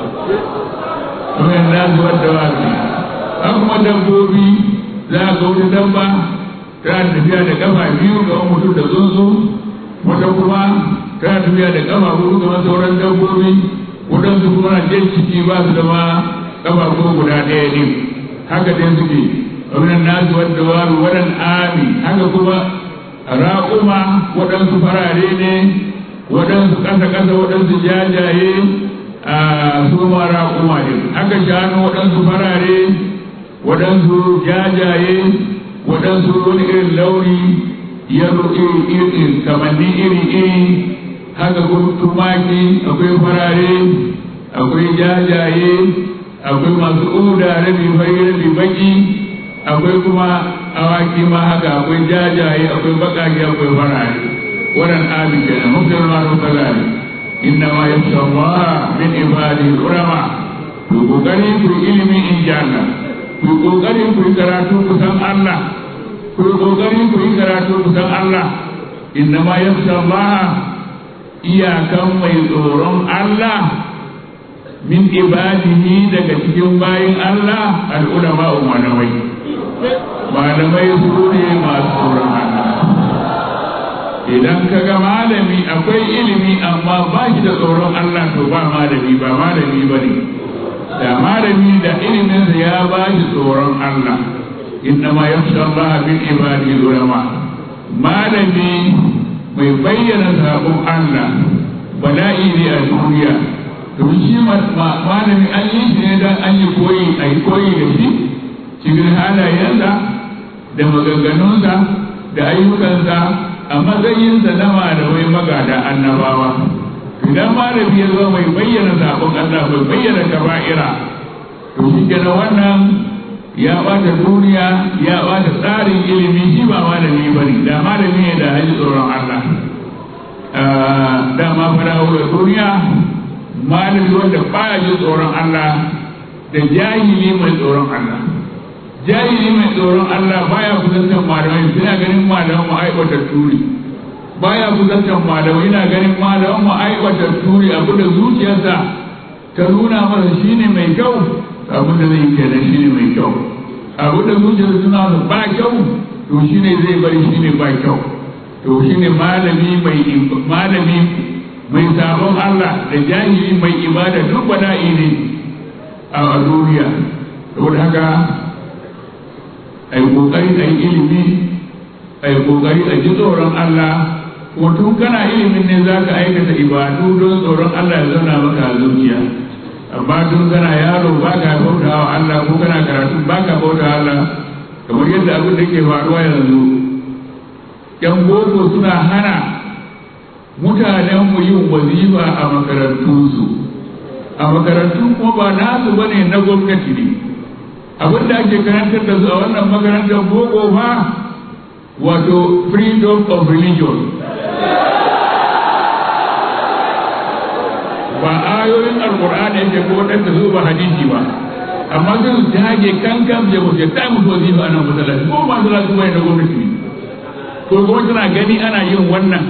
wannan nazi wadda wasu an kuma dabbobi za a ga wata dabba tana tafiya da kafa biyu ga mutum da tsuntsu wata kuma tana tafiya da kafa hudu kamar sauran dabbobi waɗansu kuma na jan ciki ba su da ma kafa ko guda ɗaya ne haka dai suke wannan nasu wadda waru wadan ami haka kuma raƙuma waɗansu farare ne waɗansu ƙasa-ƙasa waɗansu jajaye a su ma raƙuma ne haka shanu waɗansu farare waɗansu jajaye waɗansu wani irin launi yaro iri kamanni iri-iri haka kuma tumaki akwai farare akwai jajaye akwai masu uda rabi fari rabi baki akwai kuma awaki ma haka akwai jajaye akwai bakaki akwai farare wannan abi kenan mutum ma sun kaza ne inna ma yasha Allah min ibadihi ulama ku kokari ku ilimi in janna ku kokari ku karatu ku san Allah ku kokari ku karatu ku san Allah inna ma yasha Allah iyakan mai tsoron Allah min ibadihi daga cikin bayin Allah al'ulama umarawai malamai su ne masu tsoron Allah idan ka ga malami akwai ilimi amma ba shi da tsoron Allah to ba malami ba malami ba ne da malami da iliminsa ya ba shi tsoron Allah innama yakhsha Allah min ibadihi ulama malami mai bayyana sabon Allah bala'i ne a duniya domin shi malami an yi shi ne don an yi koyi a yi koyi da shi cikin halayensa da maganganunsa da ayyukansa a matsayinsa na malamai magada annabawa idan malami ya zo mai bayyana sabon Allah mai bayyana kaba'ira to shi kenan wannan ya bata duniya ya bata tsarin ilimi shi ba malami ba ne da malami ne da haji tsoron Allah dama fara da duniya malami wanda baya ji tsoron Allah da jahili mai tsoron Allah jahili mai tsoron Allah baya kusantar malamai suna ganin malaman mu aiwata turi baya kusantar malamai yana ganin malaman mu aiwata turi abu da zuciyarsa ta nuna masa shine mai kyau abu da zai kenan shine mai kyau abu da zuciyarsa suna masa ba kyau to shine zai bari shine ba kyau to shine malami mai malami mai sabon Allah da jahili mai ibada duk bala'i ne a duniya saboda haka a yi ƙoƙari a yi ilimi a yi ƙoƙari a ji tsoron Allah kuma tun kana ilimin ne za ka aikata ibadu don tsoron Allah ya zauna maka a zuciya amma tun kana yaro ba ka bauta wa Allah ko kana karatu ba ka bauta wa Allah kamar yadda abin da ke faruwa yanzu yan boko suna hana mutanenmu yin wazifa a makarantunsu a makarantun kuma ba nasu bane na gwamnati ne abin da ake karantar da su a wannan makarantar boko ba wato freedom of religion ba ayoyin alkur'ani yake ko wadanda su ba hadisi ba amma sai su dage kankan ya mutu ta mutu wazifa ana masallaci ko ba masallaci bane na gwamnati ne ko kuma tana gani ana yin wannan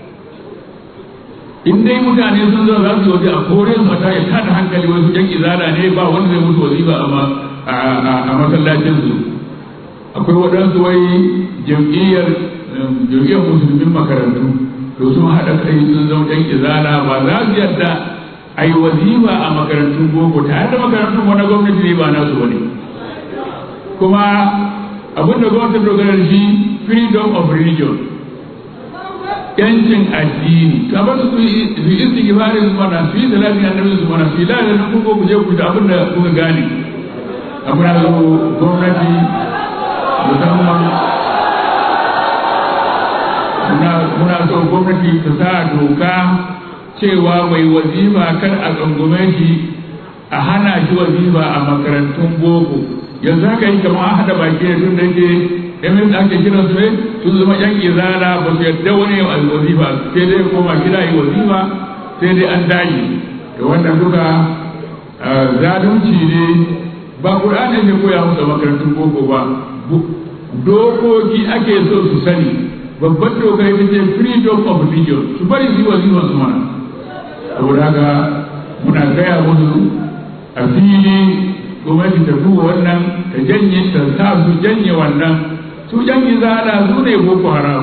in dai mutane sun zo za su waje a kore su ta ya tada hankali wasu yan izala ne ba wanda zai mutu wazifa a masallacin su akwai waɗansu wai jam'iyyar jam'iyyar musulmin makarantu to sun haɗa kai sun zama yan izala ba za su yarda a yi wazifa a makarantun boko tare da makarantun wani gwamnati ne ba nasu wani kuma abin da gwamnati dogara da shi freedom of religion yancin addini ta ba su yi istighfarin su mana su yi salatin annabi su mana su yi lalata ku ko ku je ku da abin da kuka gane amma zo gwamnati musamman muna so gwamnati ta sa doka cewa mai wazifa kar a tsangume shi a hana shi wazifa a makarantun boko yanzu haka yi kamar an haɗa baki da tun da ke emin da ake kiran su sun zama yan izala ba su yadda wani a wazifa sai dai koma gida yi wazifa sai dai an daji da wannan duka zalunci ne ba ƙur'ani ne koya musu makarantun boko ba dokoki ake so su sani babban doka ita ce freedom of religion su bari su yi wazifa su mana saboda haka muna gaya musu a fili gwamnati ta duba wannan ta janye ta sa su janye wannan su yan izala su ne boko haram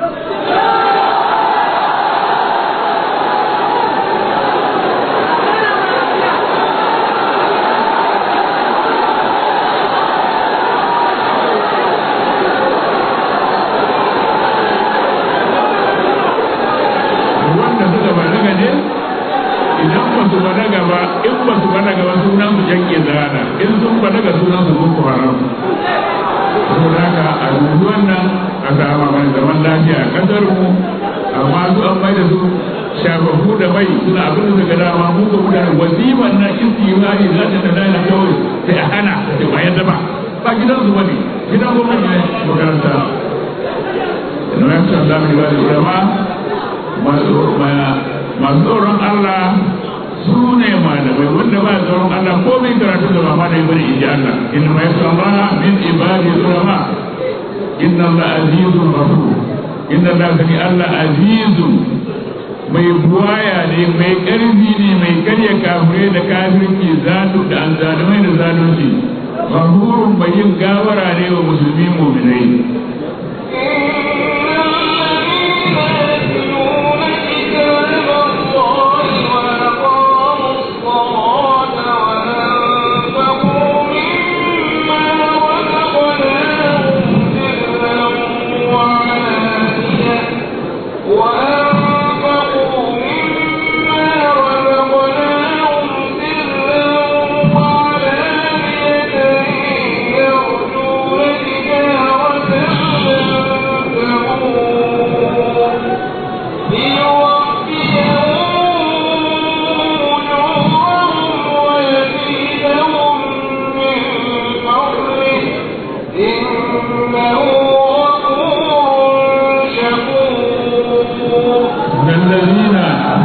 wanda suka balaga ne idan ba su balaga ba in ba su balaga ba sunan su yan izala in sun balaga sunan su boko haram saboda haka a dubi wannan a sama mai zaman lafiya a kasar mu amma su an mai da su shafafu da mai suna abin da suka dama mu ga mutane wazifan nan istighfari za ta tada da kawai sai a hana da ba yadda ba ba gidan su bane gidan gwamnati ne makaranta na yan san zamu ba da ulama masu tsoron Allah su ne malamai wanda ba tsoron Allah ko mai karatu da ba ma da bane inji Allah inna ma yasalla min ibadi ulama inna Allah azizun ghafur inna Allah kani Allah azizun mai buwaya ne mai ƙarfi ne mai karya kafirai da kafirci zatu da anzalimai da zalunci ghafurun mai yin gawara ne wa musulmi mu'minai الذين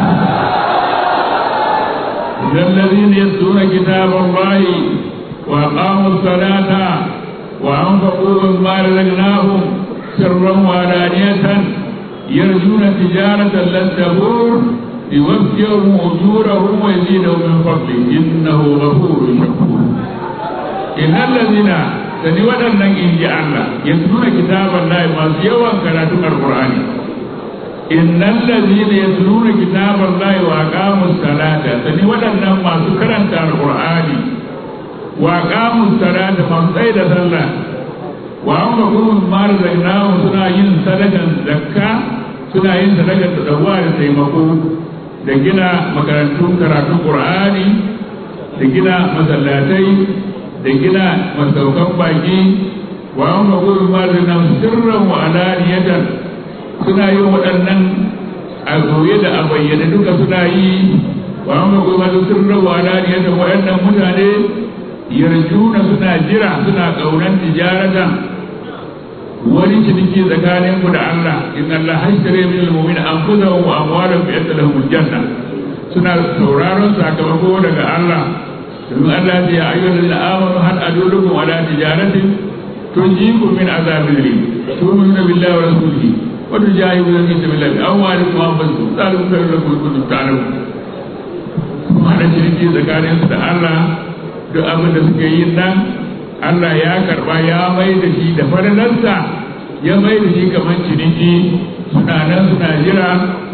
الذين يتلون كتاب الله وأقاموا الصلاة وأنفقوا مما رزقناهم سرا وعلانية يرجون تجارة لن تبور يوفيهم أجورهم ويزيدهم من فضله إنه غفور شكور إن الذين sani waɗannan in ji Allah ya tuna kitaban lahi masu yawan karatun alƙur'ani innal ladina yatluna kitaban lahi wa aqamus salata sani waɗannan masu karanta alƙur'ani wa aqamus salata masu tsaye da sallah wa amma gurin marzaqnahu suna yin sadakan zakka suna yin sadakan tadawa da taimako da gina makarantun karatun qur'ani da gina masallatai da gina masaukan baki wa an ga gurin mazinan sirran wa alaniyatan suna yin waɗannan a goye da a bayyane duka suna yi wa an ga gurin mazinan sirran wa alaniyatan waɗannan mutane yarjuna suna jira suna ƙaunar tijaratan wani ciniki tsakanin ku da Allah in Allah hashtare min al-mu'min anfusahum wa amwalahum bi anna lahum janna suna sauraron sakamako daga Allah domin Allah ya ayyuhal ladina amanu hal adullukum ala tijaratin tunjikum min azabin rim tu'minuna billahi wa rasulihi wa tujahiduna fi sabilillahi bi amwalikum wa anfusikum zalikum khairun lakum in kuntum ta'lamun kuma da ciniki tsakanin su da Allah duk abin da suke yi nan Allah ya karba ya mai da shi da faralarsa ya mai da shi kamar ciniki suna nan suna jira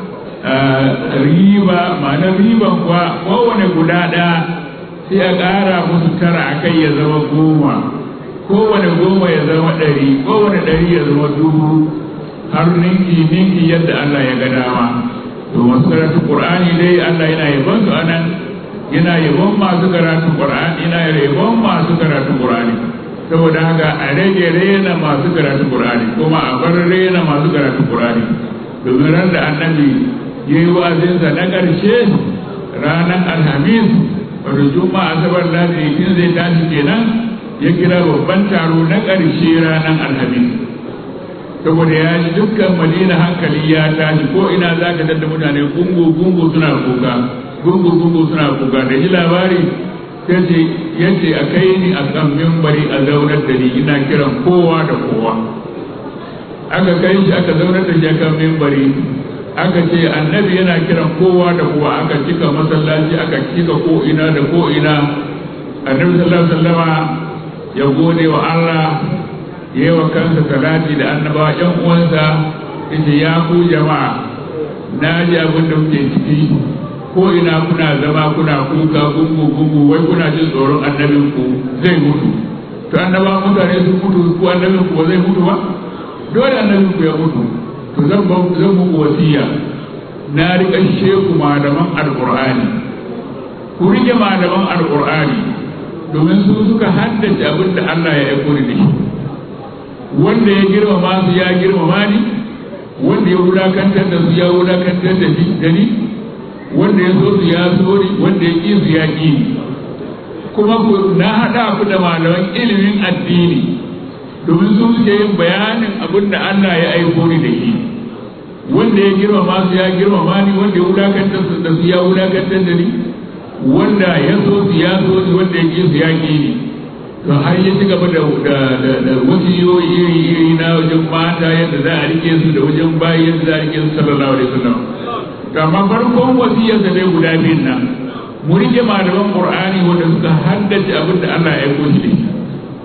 riba ma'anar riban kuwa kowane guda ɗaya sai a ƙara musu tara a kai ya zama goma kowane goma ya zama ɗari kowane ɗari ya zama dubu har ninki ninki yadda Allah ya ga dama to masu karatu Qur'ani dai Allah yana yabon su anan yana yabon masu karatu Qur'ani yana yabon masu karatu Qur'ani saboda haka a rage rena masu karatu Qur'ani kuma a bar rena masu karatu Qur'ani domin ran da annabi ya yi wa'azinsa na ƙarshe ranar alhamis wato juma'a asabar ladi in zai tashi kenan ya kira babban taro na ƙarshe ranar alhamis saboda ya ji dukkan madina hankali ya tashi ko ina za ka dadda mutane gungu gungu suna kuka gungu gungu suna kuka da ji labari yace yace a kai ni a kan mimbari a zaunar da ni ina kiran kowa da kowa aka kai shi aka zaunar da shi a kan mimbari aka ce annabi yana kiran kowa da kowa aka cika masallaci aka cika ko ina da ko ina annabi sallallahu alaihi wasallama ya gode wa Allah ya yi wa kansa salati da annaba yan uwansa yace ya ku jama'a na ji abin da kuke ciki ko ina kuna zama kuna kuka gungu gungu wai kuna jin tsoron annabin ku zai mutu to annaba mutane sun mutu ko annabin ku zai mutu ba dole annabin ku ya mutu to zan ba zan muku wasiya na riƙa sheku malaman alqur'ani ku rike malaman alqur'ani domin su suka haddace abin da Allah ya aiko da shi wanda ya girmama su ya girmama ni wanda ya wulakantar da su ya wulakantar da ni wanda ya so su ya so ni wanda ya ƙi su ya ƙi ni kuma na haɗa ku da malaman ilimin addini domin su suke yin bayanin abin da Allah ya aiko ni da shi wanda ya girmama su ya girmama ni wanda ya wulakantar da su ya wulakantar da ni wanda ya so su ya so ni wanda ya ƙi su ya ƙi ni to har ya ci gaba da da wasiyoyi iri iri na wajen mata yadda za a rike su da wajen bayi yadda za a rike su sallallahu alaihi wasallam to amma farkon wasiyar da dai guda biyun nan mu rike malaman qur'ani wanda suka haddace abin da Allah ya aiko shi da shi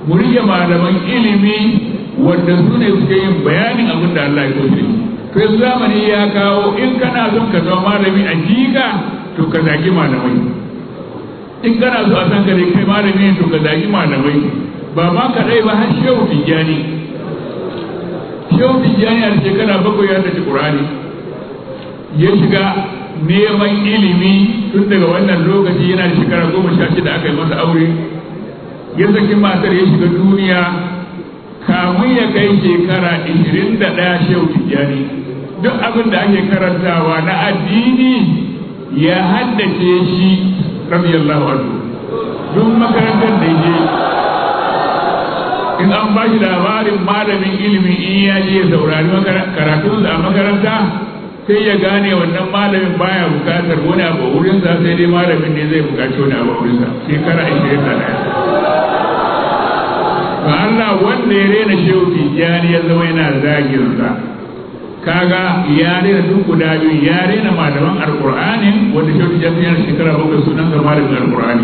mu rike malaman ilimi wanda su ne suke yin bayanin abin da Allah ya so shi to yanzu zamani ya kawo in kana son ka zama malami a jika to ka zagi malamai in kana so a san ka dai kai malami ne to ka zagi malamai ba ma kadai ba har shehu tijjani shehu tijjani a shekara bakwai ya tafi qur'ani ya shiga neman ilimi tun daga wannan lokaci yana da shekara goma sha shida aka yi masa aure ya saki matar ya shiga duniya kamun ya kai shekara ishirin da ɗaya shehu tijjani duk abin da ake karantawa na addini ya haddace shi radiyallahu anhu duk makarantar da je in an ba shi labarin malamin ilimi in ya je ya saurari karatun a makaranta sai ya gane wannan malamin baya bukatar wani abu wurinsa sai dai malamin ne zai bukaci wani abu wurinsa shekara ashirin da ɗaya ba Allah wanda ya rena shehu tijjani ya zama yana zaginsa kaga ya rena duk guda biyu ya rena malaman alqur'anin wanda shehu tijjani yana shekara bakwai sunan sa malamin alqur'ani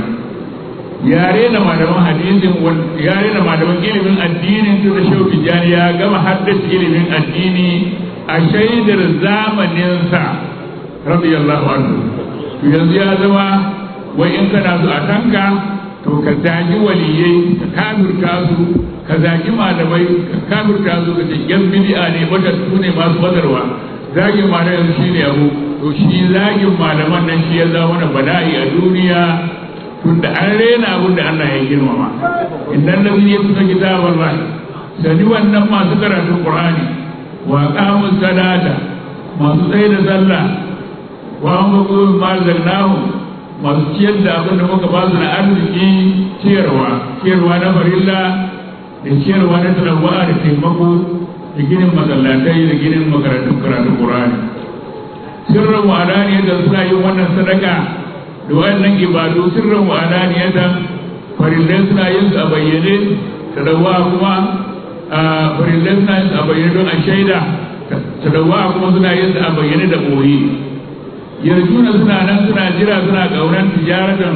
ya rena malaman hadisin ya rena malaman ilimin addinin tun da shehu tijjani ya gama haddace ilimin addini a shaidar zamaninsa radiyallahu anhu to yanzu ya zama wai in kana so a tanka to ka zagi waliyai ka kafirta su ka zagi malamai ka kafirta su ka ce yan bid'a ne matattu ne masu badarwa zagin malamai shi ne abu to shi zagin malaman nan shi ya zama mana bala'i a duniya tunda an rena abin da Allah ya girmama idan da zai yi kitabar rai sani wannan masu karatun qur'ani wa qamus salata masu tsaye da sallah wa amru ma zalnahu masu ciyar da abin da muka ba su na arziki ciyarwa ciyarwa na farilla da ciyarwa na talawa da taimako da ginin masallatai da ginin makarantun karatun Qur'ani sirran wa alaniyatan suna yin wannan sadaka da wannan ibadu sirran wa alaniyatan farillai suna yin su a bayyane talawa kuma a farillai suna yin su a bayyane don a shaida talawa kuma suna yin su a bayyane da boye yarjuna suna nan suna jira suna ƙaunar tijaratan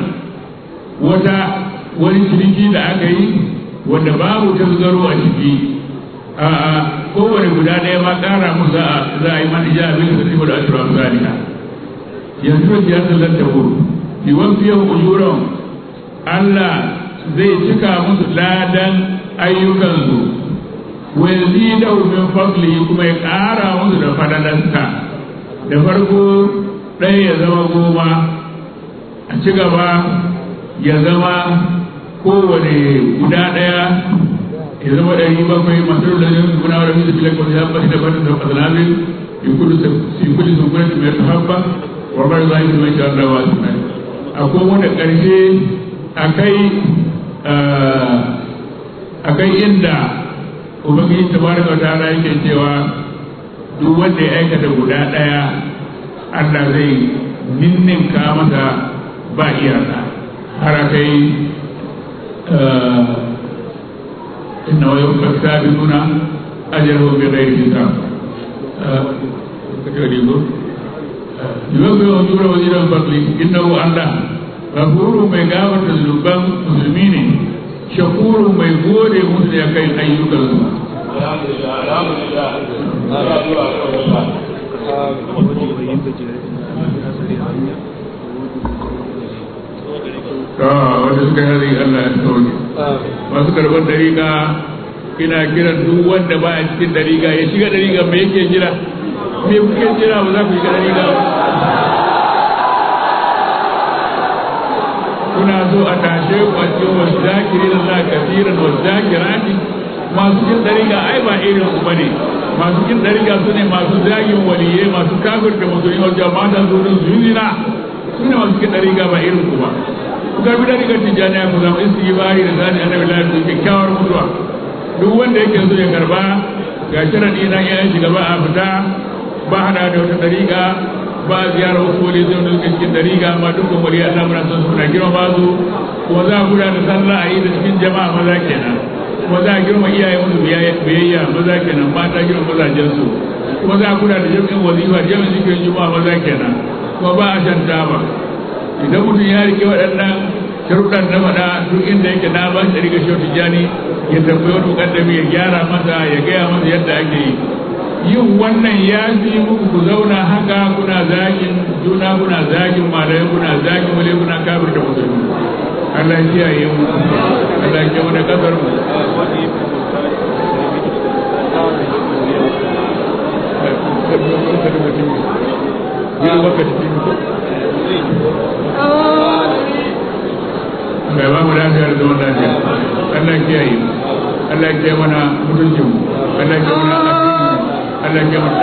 wata wani ciniki da aka yi wanda babu tasgaro a ciki a kowane guda ɗaya ma ƙara mu za a yi man ija abin da sai da ashura misaliha yanzu da tijaratan lan ta wuru bi wafiyan ujuran Allah zai cika musu ladan ayyukansu wa yazidahu min fadlihi kuma ya ƙara musu da fadalansa da farko ɗaya ya zama goma a ci gaba ya zama kowane guda ɗaya ya zama ɗari bakwai masu lalazin guna wa rafi da filan kwanci ya ɓashi da ɓashi da ƙasalamin in kudu sun kudu sun kudu mai ta haɓa wa bar za yi mai shawar da wasu mai akwai wanda ƙarshe akai inda ubangiji tabaraka wa ta'ala yake cewa duk wanda ya aikata guda ɗaya Allah zai ninninka masa ba iyaka har kai inna wa yau kasta bi nuna ajaru bi ghairi hisab kace digo yau bai wani jura wajiran bakli innahu Allah ghafuru mai gafarta zunuban musulmi ne shakuru mai gode musu ya kai ayyukansu alhamdulillah alhamdulillah alhamdulillah ta wanda suka yi Allah ya sauke masu karɓar dariƙa ina kiran duk wanda ba a cikin dariƙa ya shiga dariƙa me yake jira me kuke jira ba za ku shiga dariƙa ba kuna so a tashe ku a cikin wasu zakiri da za kafiran wasu zakirati masu cikin dariƙa ai ba irin su bane masu cikin dariƙa su ne masu zagin waliyai masu kafir da musulmi wajen mata su din su zina su ne masu cikin dariƙa ba irin ku ba ku karbi dariƙar tijjaniya ku zama istighfari da zani annabi lalata da kyakkyawar mutuwa duk wanda yake so ya karba ga sharadi nan ya shiga ba a fita ba hada da wata dariƙa ba a ziyarar wasu wali zai wani cikin dariƙa amma dukkan wali Allah muna son suna girma ba su kuma za a guda da sallah a yi da cikin jama'a maza kenan kuma za a girma iyaye musu biyayya maza kenan mata girma mazajen su kuma za a guda da jami'in wazifa jami'in zikirin juma'a maza kenan kuma ba a shan taba idan mutum ya rike waɗannan sharuɗan na faɗa duk inda yake na ba shi riga shi tijjani ya tambayi wani mukaddami ya gyara masa ya gaya masa yadda ake yi yin wannan ya fi muku ku zauna haka kuna zagin juna kuna zagin malai kuna zagin wale kuna kafir da musulmi Allah ya kiyaye mu Allah ya kiyaye mu kasar mu mai ba mu lafiya da zaman lafiya Allah ya kiyaye Allah ya kiyaye mana mutuncin mu Allah ya kiyaye mana addini Allah ya kiyaye mana